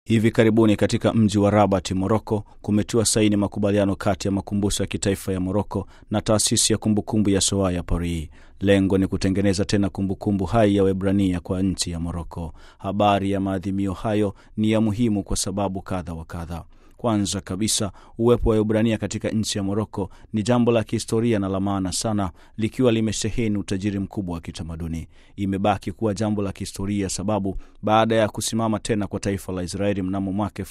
Hivi karibuni katika mji wa Rabat, Moroko, kumetiwa saini makubaliano kati ya makumbusho ya kitaifa ya Moroko na taasisi ya kumbukumbu ya Shoah ya Paris. Lengo ni kutengeneza tena kumbukumbu hai ya Waebrania kwa nchi ya Moroko. Habari ya maadhimio hayo ni ya muhimu kwa sababu kadha wa kadha. Kwanza kabisa, uwepo wa Waebrania katika nchi ya Moroko ni jambo la kihistoria na la maana sana, likiwa limesheheni utajiri mkubwa wa kitamaduni. Imebaki kuwa jambo la kihistoria sababu baada ya kusimama tena kwa taifa la Israeli mnamo mwaka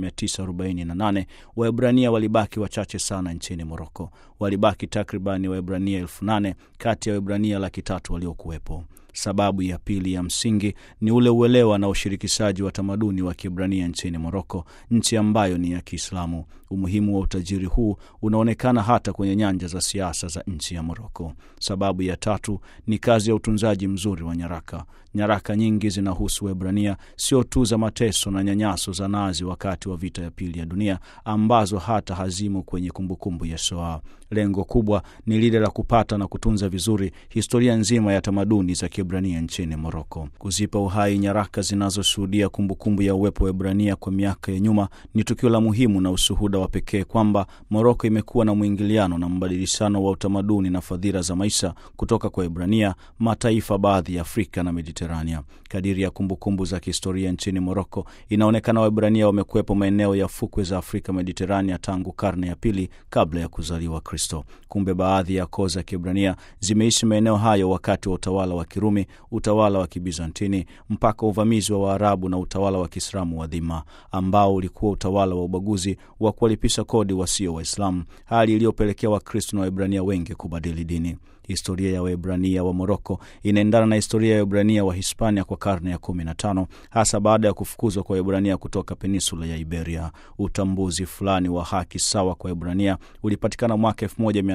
1948 Waebrania walibaki wachache sana nchini Moroko. Walibaki takribani Waebrania elfu nane kati ya Waebrania laki tatu waliokuwepo. Sababu ya pili ya msingi ni ule uelewa na ushirikishaji wa tamaduni wa Kiebrania nchini Moroko, nchi ambayo ni ya Kiislamu. Umuhimu wa utajiri huu unaonekana hata kwenye nyanja za siasa za nchi ya Moroko. Sababu ya tatu ni kazi ya utunzaji mzuri wa nyaraka. Nyaraka nyingi zinahusu Waebrania, sio tu za mateso na nyanyaso za Nazi wakati wa vita ya pili ya dunia, ambazo hata hazimo kwenye kumbukumbu ya Shoah. Lengo kubwa ni lile la kupata na kutunza vizuri historia nzima ya tamaduni za Kiebrania nchini Moroko. Kuzipa uhai nyaraka zinazoshuhudia kumbukumbu ya uwepo wa Ebrania kwa miaka ya nyuma ni tukio la muhimu na ushuhuda wa pekee kwamba Moroko imekuwa na mwingiliano na mbadilishano wa utamaduni na fadhila za maisha kutoka kwa Ebrania, mataifa baadhi ya Afrika na Mediterania. Kadiri ya kumbukumbu za kihistoria nchini Moroko, inaonekana Waebrania wamekuwepo maeneo ya fukwe za Afrika Mediterania tangu karne ya pili kabla ya kuzaliwa Kristo. Kumbe baadhi ya koo za Kiebrania zimeishi maeneo hayo wakati wa utawala wa Kirumi, utawala wa Kibizantini, mpaka uvamizi wa Waarabu na utawala wa Kiislamu wa dhima, ambao ulikuwa utawala wa ubaguzi wa kuwalipisha kodi wasio Waislamu, hali iliyopelekea Wakristo na Waebrania wengi kubadili dini. Historia ya Waebrania wa Moroko inaendana na historia ya Waebrania wa Hispania kwa karne ya kumi na tano, hasa baada ya kufukuzwa kwa Waebrania kutoka peninsula ya Iberia. Utambuzi fulani wa haki sawa kwa Waebrania ulipatikana mwaka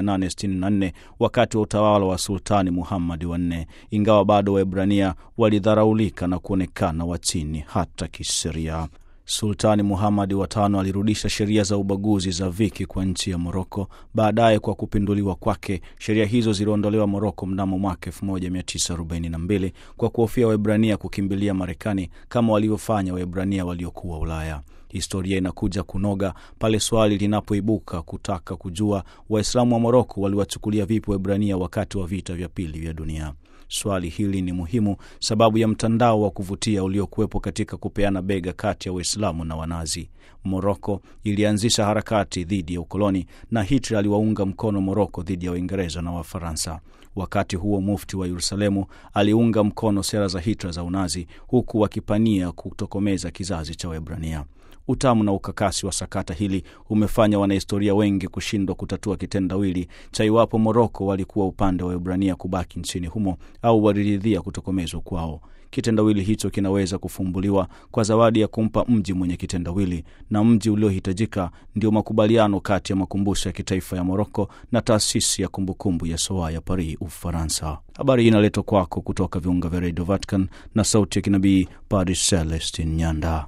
1864 wakati wa utawala wa Sultani Muhammadi wa nne, ingawa bado Waebrania walidharaulika na kuonekana wa chini hata kisheria. Sultani Muhamadi wa tano alirudisha sheria za ubaguzi za Viki kwa nchi ya Moroko. Baadaye, kwa kupinduliwa kwake, sheria hizo ziliondolewa Moroko mnamo mwaka 1942 kwa kuhofia Waebrania kukimbilia Marekani kama walivyofanya Waebrania waliokuwa Ulaya. Historia inakuja kunoga pale swali linapoibuka kutaka kujua Waislamu wa Moroko waliwachukulia vipi Waebrania wakati wa vita vya pili vya dunia. Swali hili ni muhimu sababu ya mtandao wa kuvutia uliokuwepo katika kupeana bega kati ya Waislamu na Wanazi. Moroko ilianzisha harakati dhidi ya ukoloni na Hitler aliwaunga mkono Moroko dhidi ya Waingereza na Wafaransa. Wakati huo mufti wa Yerusalemu aliunga mkono sera za Hitler za Unazi, huku wakipania kutokomeza kizazi cha Waebrania. Utamu na ukakasi wa sakata hili umefanya wanahistoria wengi kushindwa kutatua kitendawili cha iwapo Moroko walikuwa upande wa Waebrania kubaki nchini humo au waliridhia kutokomezwa kwao. Kitendawili hicho kinaweza kufumbuliwa kwa zawadi ya kumpa mji mwenye kitendawili, na mji uliohitajika ndio makubaliano kati ya makumbusho ya kitaifa ya Moroko na taasisi ya kumbukumbu ya Shoah ya Paris, Ufaransa. Habari hii inaletwa kwako kutoka viunga vya redio Vatican na sauti ya kinabii Padre Celestin Nyanda.